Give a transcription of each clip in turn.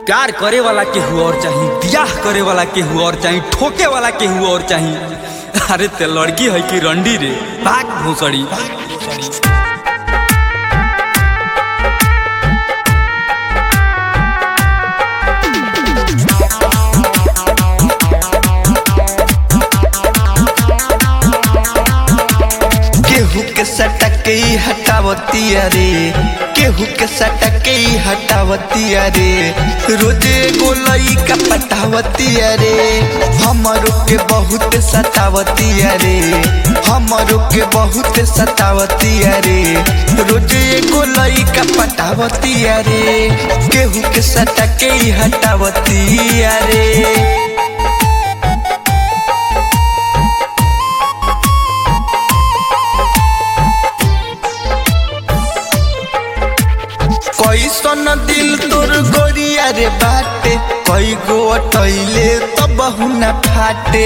प्यार करे वाला केहू और चाही बियाह करे वाला केहू और चाही ठोके वाला केहू और चाही अरे ते लड़की है कि रंडी रे भाग भूसड़ी केहू के सटके ही हटावती अरे केहू के सटके ही हटावती अरे रोजे गोलई का पटावती अरे हमरो के बहुत सतावती अरे हमरो के बहुत सतावती अरे रोजे गोलई का पटावती अरे केहू के सटके ही हटावती अरे कैसन दिल तोर गोरिया रे बाटे कई गो अटैले तो बहु न फाटे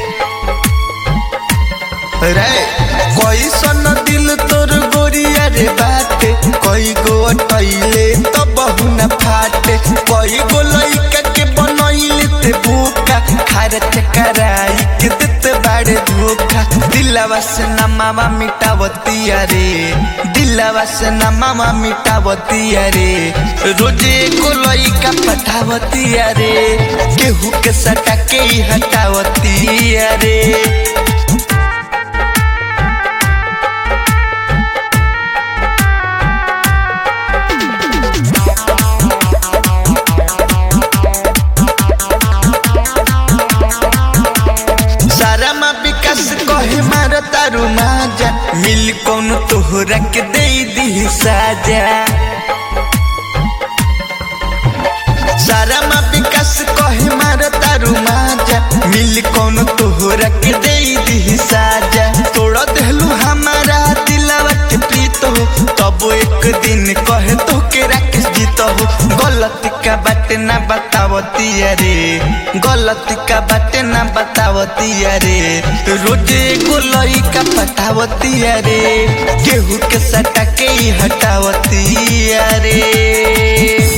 रे कैसन दिल तोर गोरिया रे बाटे कई गो अटैले तो बहु न फाटे कई गो लइका के बनैले ते भूखा खारत कराई के देते बाड़े धोखा दिलवा से नमावा मिटावती अरे दिलवा से नमावा मिटावती अरे रोजे को लइका पठावती अरे केहू के सटा के ही हटावती अरे सारा माँ विकास कहे मार तारू माजा मिल कौन तोहरा के दे दी साजा सारा माँ विकास कहे मार तारू माजा मिल कौन तोहरा के दे दी साजा तोड़ देलू हमारा दिलवा के प्रीत हो तब एक दिन कहे तो के राकेश जीत हो गलती का बात ना बतावती अरे गलती का बात ना बतावती अरे रोजे गोलई का पटावती अरे केहू के सटा के ही हटावती अरे